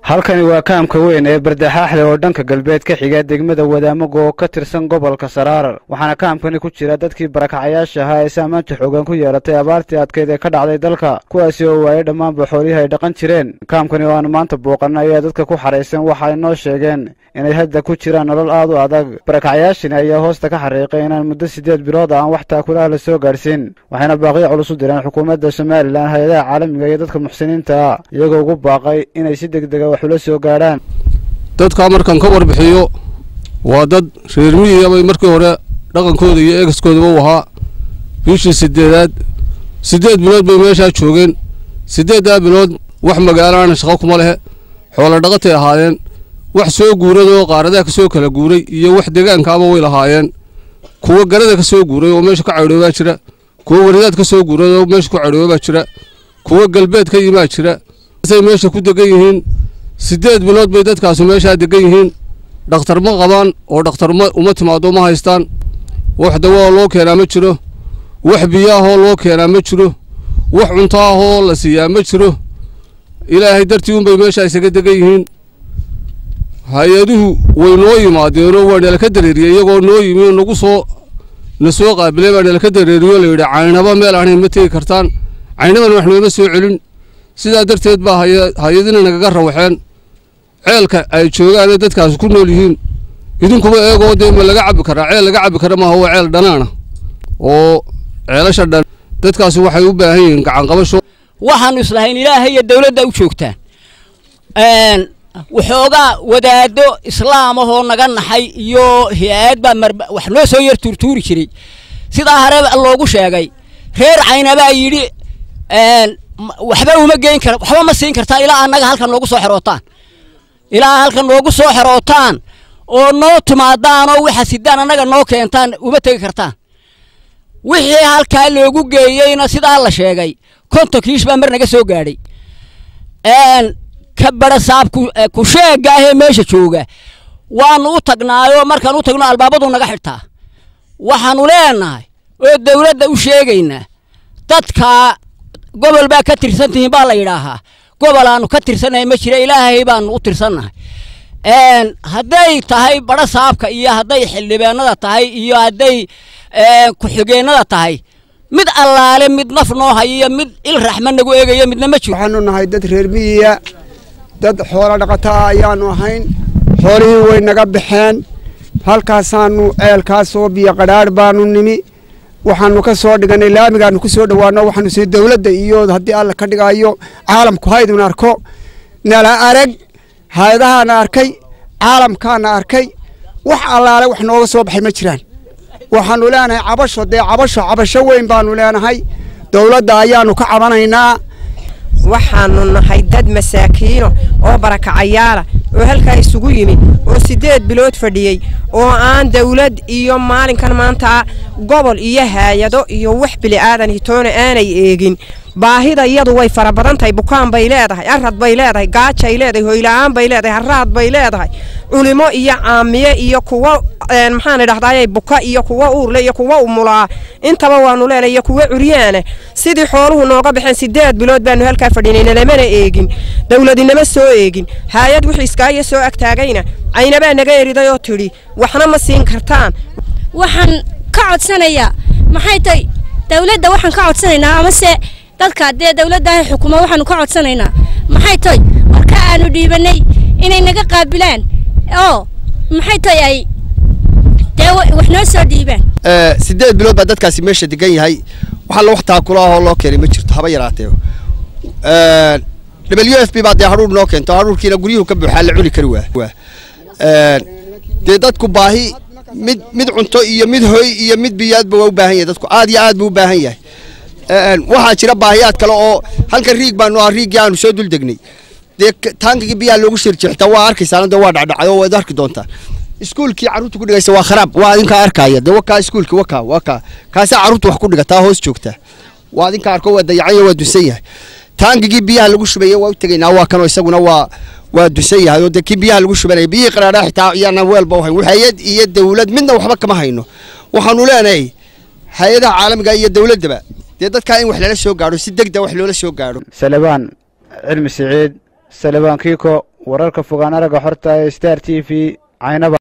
halkani waa kaamka weyn ee bardexaaxle oo dhanka galbeed ka xiga degmada wadaamago oo ka tirsan gobolka saraarar waxaana kaamkani ku jira dadkii barakacayaasha ahaa ee saamaanta xoogan ku yeelatay abaartii adkeyd ee ka dhacday dalka kuwaasi oo waayay dhammaanba xoolihii ay dhaqan jireen kaamkani oo aanu maanta booqana ayaa dadka ku xaraysan waxa ay noo sheegeen inay hadda ku jiraan nolol aad u adag barakacayaashani ayaa hoosta ka xariiqay inaan muddo siddeed bilood aan wax taakulaha la soo gaadhsiin waxayna baaqiyo culus u direen xukuumadda somalilan hay-adaha caalamiga iyo dadka muxsiniinta ah iyagoo ugu baaqay inay si deg dega wax ula soo gaadhaan dadkaa markaan ka warbixiyo waa dad reer miyiga bay markii hore dhaqankooda iyo eegaskoodaba u ahaa bishii sideedaad siddeed bilood bay meeshaa joogeen siddeeddaa bilood wax magaalaana shaqo kuma lehe xoolo dhaqatay ahaayeen wax soo guuradoo qaaradaha ka soo kala guuray iyo wax degaankaaba way lahaayeen kuwa garada ka soo guuray oo meesha ka caydhoobaa jira kuwa waridaad ka soo guuray oo meesha ku caydhoobaa jira kuwa galbeed ka yimaa jira say meesha ku degan yihiin siddeed bilood bay dadkaasu meeshaa degan yihiin dhakhtar ma qabaan oo dhakhtar ma uma timaado ma haystaan wax dawaa loo keenaa ma jiro wax biyaahoo loo keenaa ma jiro wax cunto ahoo la siiyaa ma jiro ilaahay dartii unbay meeshaa isaga degan yihiin hay-aduhu way noo yimaadeenoo waa nalaka dareeriyey iyagoo noo yimi nagu soo na soo qaabilay baa nalaka dareeriyo layidhi caynaba meel aanay ma tegi kartaan caynabana wax nooma soo celin sidaa darteed baa hay-adina nagaga rawaxeen ceelka ay joogaane dadkaasi ku nool yihiin idinkuba eegoo dee ma laga cabbi karaa ceel laga cabbi kara maaha waa ceel dhanaana oo ceelasha dhan dadkaasi waxay u baahan yihiin gacanqabasho waxaanu islahayn ilaahay iyo dawladda u joogtaan waxoogaa wadaado islaam ahoo naga naxay iyo hay-ad baa mar wax noo soo yar tuurtuuri jiray sidaa hore loogu sheegay reer caynabaa yidhi waxba uma geyn kara waxba ma siin kartaa ilaa annaga halkan noogu soo xerootaan ilaa halkan noogu soo xerootaan oo noo timaadaan oo waxa sidaan annaga noo keentaan uma tegi kartaan wixii halkaa loogu geeyeyna sidaa la sheegay konton kiish baa mar naga soo gaadhay ka barasaab ku sheega ahee meesha jooga waanu u tagnaayoo markaan u tagno albaabadu naga xidhtaa waxaanu leenahay oo dawladda u sheegaynaa dadkaa gobol baa ka tirsan tihiin baa la yidhaahaa gobol aanu ka tirsannahay ma jira ilaahay baanu u tirsannahay hadday tahay badho saabka iyo hadday xildhibaanada tahay iyo hadday ku-xigeennada tahay mid allaale mid naf noo hayiyo mid il raxma nagu eegayo midna ma jiro waxaanu nahay dad reer miyiya dad xoolo dhaqataa ayaanu ahayn xoolihii way naga baxeen halkaasaanu ceelkaasoo biyo qadhaadh baanu nimi waxaanu ka soo dhiganay laamigaanu ku soo dhowaano waxaanu sii dawladda iyo haddii alla ka dhigayo caalamku haydun arko nala arag hay-adahaana arkay caalamkaana arkay wax allaale wax nooga soo baxay ma jiraan waxaanu leenahay cabasho dee cabasho cabasho weyn baanu leenahay dawladda ayaanu ka cabanaynaa waxaanu nahay dad masaakiino oo barakacayaala oo halkaa isugu yimi oo siddeed bilood fadhiyey oo aan dawlad iyo maalinkan maanta gobol iyo haayado iyo wax bili'aadan hitoona aanay eegin baahida iyadu way fara badan tahay bukaan bay leedahay arad bay leedahay gaajay leedahay hoyla'aan bay leedahay haraad bay leedahay culimo iyo caamiye iyo kuwo maxaan idhahdaayay buka iyo kuwo uurle iyo kuwo umulaa intaba waanu leenahay iyo kuwo curyaana sidii xooluhu nooga baxeen siddeed bilood baanu halkaa fadhinayna lamana eegin dawladinama soo eegin haayad wixii iskaayo soo agtaagayna caynabaa naga eriday oo tidhi waxna ma siin kartaan waxaan ka codsanayaa maxay tahay dawladda waxaan ka codsanaynaa amase dadka dee dawladdaah xukuma waxaanu ka codsanaynaa maxay tahay marka aanu dhiibanay inay naga qaabilaan oo maxay tahay ay dee wax noo soo dhiibaan siddeed bilood baa dadkaasi meesha degan yahay wax alla wax taakulaahoo loo keenay ma jirto haba yaraatee w f b baa dee hadhuur noo keento hadhuurkiina guryuhu ka buuxaa la cuni kari waa dee dadku baahi mid mid cunto iyo mid hoy iyo mid biyaadba waa u baahan yahay dadku aad iyo aad buu u baahan yahay waxaa jira baahiyaad kale oo halkan riig baanu ah riigii aanu soo dul degnay dee taankigii biyaha loogu shirjixta waa arkaysaa dee waa dhacdhacay oo waad arki doontaa iskuulkii carruurta ku dhigaysa waa kharaab waa adinkaa arkaya dee wakaa iskuulkii wakaa wakaa kaasaa carruurta wax ku dhigataa hoos joogtaa waa adinka arko waa dayacan waa dunsan yahay taankigii biyaha lagu shubaya waa u tegaynaa waa kanoo isaguna waa waa dusan yahay oo dee kii biyaha lagu shubanaya biyihii qaraadhaa xitaa iyaanaan weelba u hayn hay-ad iyo dawlad midna waxba kama hayno waxaanu leenahay hay-adaha caalamiga iyo dawladdaba dee dadkaa in wax lala soo gaadho si degda wax loola soo gaadho salebaan cilmi siciid salebaan kiiko wararka fogaan aragga xorta ee star t v caynaba